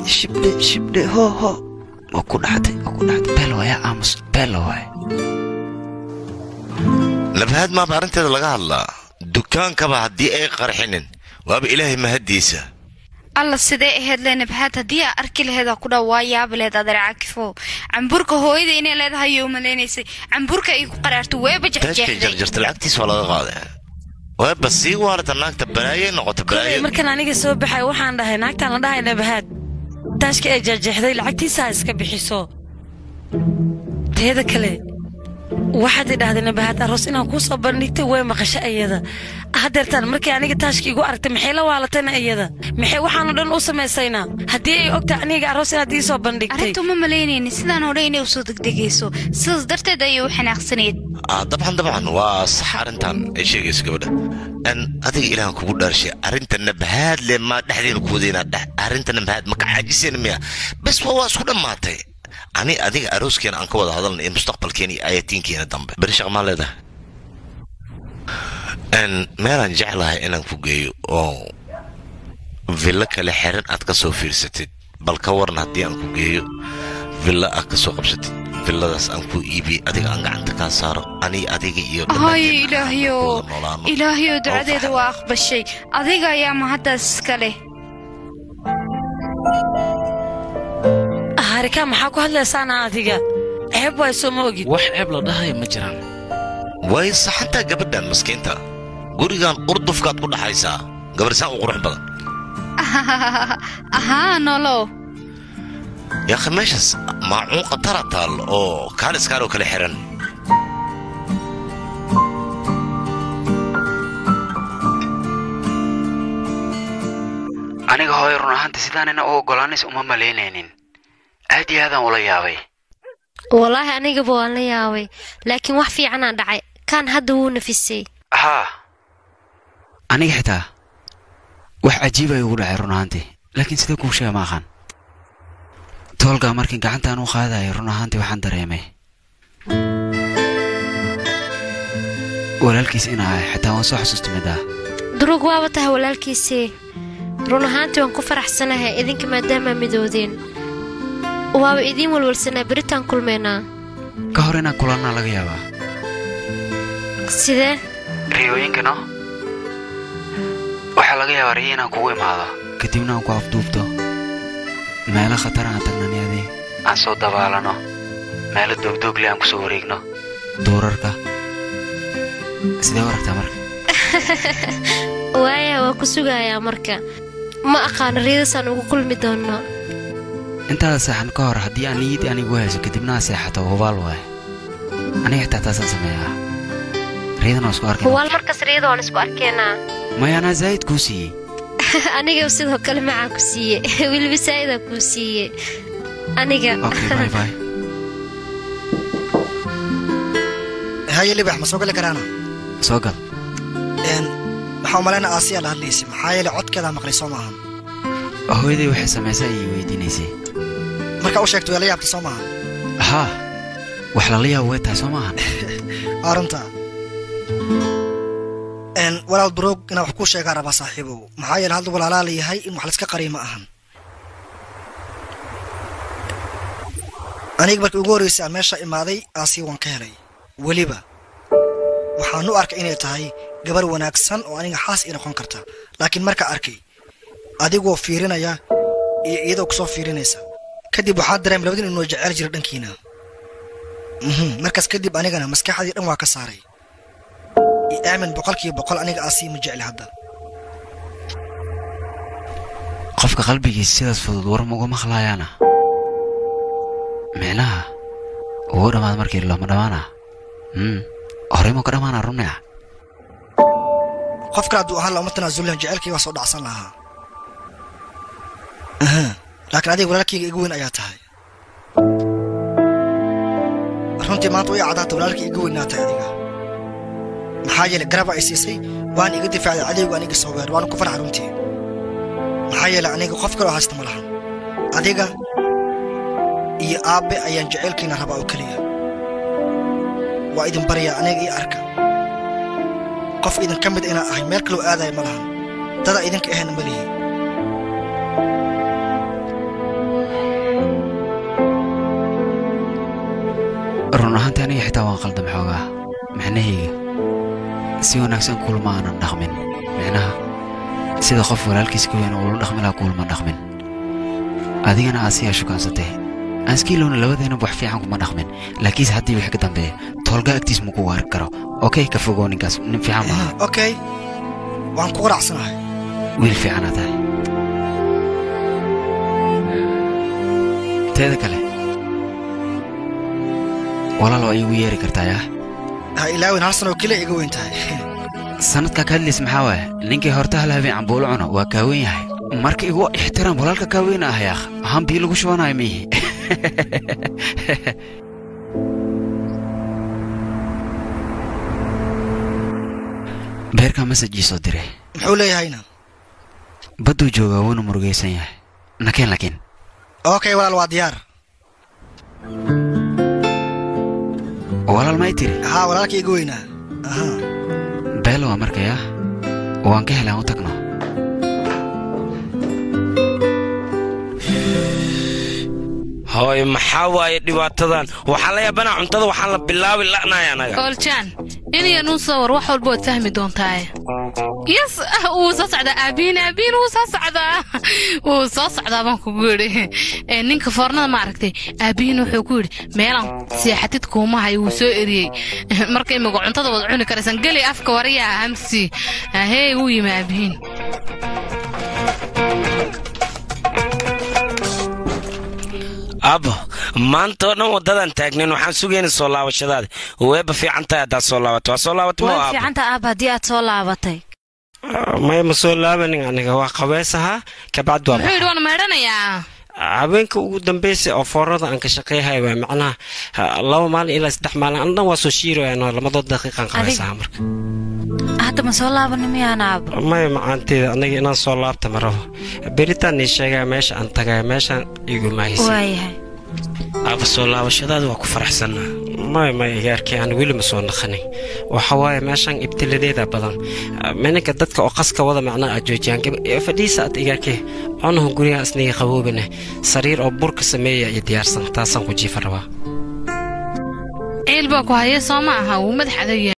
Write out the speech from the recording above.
shibdhe shibdhe hoo hoo waa ku dhaxday waa ku dhaxday beelo waaya aamus beelo waay nabahad maaba arrinteeda laga hadlaa dukaankaba haddii ay qarxinin waaba ilaahay mahaddiisa alla sidee ahayd le nabhaad haddii aa arki laheed aa ku dhaa waa yaabi lehed adeer caakifo camburka hooyada inay leedahay oo malaynaysay camburka ay ku qaraarto weeba taajkay jexjeexday jarjarta lacagtiisa waa laga qaaday waaba sii waarata naagta balaayay noqota kolay balaayo markaan aniga soo baxay waxaan dhahay naagtaan la dhahay nabahaad taashka ay jeexjeexday lacagtiisa ha iska bixiso teeda kale waxaad idhahday nabahaad aroos inaan kuu soo bandhigtay way maqasho iyada haddeertaan markii aniga taashka igu aragtay maxay la waalatayna iyada maxay waxaanoo dhan u samaysaynaa haddii ay ogtahay aniga aroos inaad ii soo bandhigtay arrinta uma malaynaynin sidaan oo dhan inay usoo degdegayso sidaas darteed ayay u xanaaqsanayd ah dabcan dabcan waa sax arrintan ay sheegayso gabadha an adiga ilaahan kugu dhaarshay arrinta nabahaad le maa dhexdeena ku wadaynaa dhex arrinta nabahaad maka caajisayna miya bes waa waa isku dhammaatay ani adiga arooskeena aan ka wada hadalna iyo mustaqbalkeena iyo ayatiinkeena dambe beri shaq maa leedahay n meelaan jeclahay inaan ku geeyo oo villo kale xeran aad ka soo fiirsatid bal ka waran haddii aan ku geeyo villo aad ka soo qabsatid villadaas aan ku iibiyey adiga aan gacanta kaa saaro ani adiga iyo haye dhammaanteen aan ilaahayo ku wada noolaano. ilaahayo ducadeeda Oo waa aqbashay adiga ayaa mahaddaas iska leh harikaa maxaa ku hadlaysaana adiga ceeb waay soo ma ogid wax ceeb la dhahayo ma jiraan way saxantaa gabadhan maskiinta gurigan urdufkaad ku dhaxaysaa gabarisaan u qurux badan ahaa nolow yaakhi meeshaas maacuun khatara taal oo kaaliskaaroo kale xiran aniga hooyo run ahaantii sidaanina u oggolaanaysa uma malaynaynin aad iyo aadaan ula yaabay wallaahi anigaba waan la yaabay laakiin wax fiicanaa dhacay kaan hadda wuu nafisay haa aniga xitaa wax cajiib ay ugu dhacay run ahaantii laakiin sidee kuu sheega ma aqaan toolkaa markii gacantaan u qaadaya run ahaantii waxaan dareemay walaalkiis in ahay xitaa waan soo xasuusta mid ah durug waaba tahay walaalkiisii run ahaantii waan ku faraxsanahay idinka maadaamaa midoodeen waaba idiin walwalsanaa beritaan kulmaynaa ka hor inaan kulannaa laga yaabaa sidee riyooyinkano waxaa laga yaabaa riyo inaan kugu imaado kadibna aan ku afduubto meelo khatar aan tagnani adi aan soo dabaalano meelo doogdoogle aan kusoo wareegno duurarka sidee u aragtaa marka waaya waa ku sugayaa marka ma aqaano riyadaasaan ugu kulmi doonno intaada seexan ka hor haddii aan niyadii anigu hayso kadibna aan seexato hubaal waaye aniga xitaa taasaan sameeyaa riyadan waa isku arkay huwaal markas riyada waan isku arkeenaa maya anaa zaa'id kuu siiyey aniga sidoo kale macaan ku siiye weliba saa'idaa kuu siiye aniga okay bye bye haye libax ma soo gali karaana soo gal Een, waxaa umalaynaa aasiya la hadlaysay maxaa yeele codkeedaa maqlay soo maahan hooyaday waxay samaysay ayay weydiinaysay markaa u sheegto waa la yaabtay soo maahan haa wax lala yaabo way tahay soo maahan waa runta Een, walaal baroog inaan wax kuu sheegaa rabaa saaxiibow maxaa yeele hadda walaalaa la yahay in wax layska qariyo ma ahan aniga markii ugu horreysay aan meesha imaaday aasiya waan ka helay weliba waxaan u arkay inay tahay gabar wanaagsan oo aniga xaas ii noqon karta laakiin marka arkay adigoo fiirinaya iyo iyadoo kusoo fiirinaysa kadib waxaa dareemay labadin inuu jecel jiro dhankiina Mhm, markaas kadib anigana maskaxdii dhan waa ka saaray i aamin boqolkiiba boqol aniga aasii ma jecli hadda qofka qalbigiisa sidaas fudud war mauga maqlaayaana micnaha ugu dhammaad markii looma dhammaana mm. horey ma ka dhammaana runea qof kale hadduu ahaan laha uma tanaasulin jecelkii waa soo dhacsan lahaa Aha, laakiin adiga walaalkayga igu weyn ayaa tahay runtii maanta way cadaata walaalkii igu weynaatay adiga maxaa yeelay garaba ay siisay waan iga difaacday cadaygu aniga soo weer waana ku farxa runtii maxaa yeelay aniga qof kaloo haysta ma lahan adiga iyo aabbe ayaan jecelkiina rabaa oo keliya waa idin baryaa aniga iyo arka qof idin ka mid inaan ahay meel kaloo aadaya ma lahan dada idinka ahayna ma lihi run ahaantii aniga xitaa waan qaldam xoogaa micnahayga si wanaagsan kulma aanan dhaqmin micnaha sida qof walaalkiis ka weyn uula dhaqmi laha kulma dhaqmin adigana aad siyaa shukaansatay aanskiilowna labadeena wax fiican kuma dhaqmin laakiinse haddii wixii ka dambeeya toolga agtiis ma ku waari karo okey ka fogoo ninkaas nin fiican maaha okay waan ku qanacsanahay wiil fiicana tahay teeda kale walaal waa iigu yeeri kartaa yaa ha ilaawin hal sanoo keliya iga weyn tahay sanadkaa ka hadlays maxaa waaye ninkii horta hal habeen cambuulo cuno waa kaawen yahay marka igu ixtiraam walaalka kaaweyn ah yaaq ahaan bii lagu shubanayo miihi beerkaa masajii soo diray muxuu leeyahayna badduu joogaa wuuna murugaysan yahay nakeen laakiin okay walaal waa diyaar walaal may tiri haa walaalka iga weynaa aha beelo waa markayaa waan ka helaan u tagno hooy maxaa waaye dhibaatadan waxaa la yaabanaa cuntada waxaan la bilaabi la'nahay anaga ooljan inaya nuu soo war wax walba waad fahmi doontaaye yes wuu soo socdaa aabiin aabiin wuu soo socdaa wuu soo socdaa baan kugu yidhi Ee, ninka foornada ma aragtay aabiin wuxuu ku yidhi meelan seexatid kuuma hayo wuu soo eriyey marka imiga cuntada wad cuni karaysan geli afka wariyaa hamsi hee wuu yimi aabiin abo maanta oo dhan waddadan taagnayn waxaan sugayna soo laabashadaada weeba fiican tahay haddaad soo laabato waa soo laabato ma waa abo fiicanta aab haddii aad soo laabatay maya ma soo laabanin aniga waa qabeys ahaa kabacdi waa muxuu yidhi waan meedhanayaa habeenka ugu dambeysay oo foorada aan ka shaqeeyahay waa macnaha ha, laba maalin ilaa saddex maalin an dhan waa soo shiirayaan lamadood daqiiqaan qabaysaha marka hadda ma soo laabani miyaan aab maya macaanteeda aniga inaan soo laabta ma rabo beritaan ii sheegaya meesha aan tagaya meeshaan igu maahisa waayahay aba soo laabashadaada waa ku faraxsanaa maya maya igaarkii aan weli ma soo naqanin waxa waaye meeshaan ibtiladeeda badan mininka dadka oo qaska wada macnaa aad joojiyaan gab- ee fadhiisa aad igaarkee cunuhu guriga isniga qaboobane sariir oo burka sameeya iyo diyaarsan taasaan ku jiifa rabaa ciil baa ku haya soo ma aha wuu madax adag yahay